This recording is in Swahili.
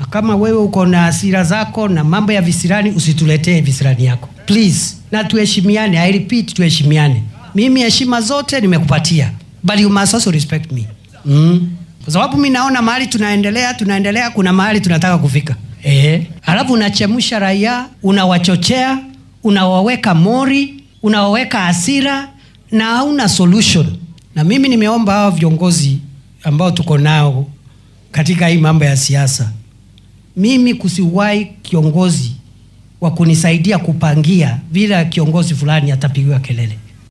kama wewe uko na hasira zako na mambo ya visirani usituletee visirani yako please na tuheshimiane i repeat tuheshimiane mimi heshima zote nimekupatia but you must also respect me mm. kwa sababu mi naona mahali tunaendelea tunaendelea kuna mahali tunataka kufika eh. alafu unachemsha raia unawachochea unawaweka mori unawaweka hasira na hauna solution na mimi nimeomba hawa viongozi ambao tuko nao katika hii mambo ya siasa mimi kusiwahi kiongozi wa kunisaidia kupangia vile kiongozi fulani atapigiwa kelele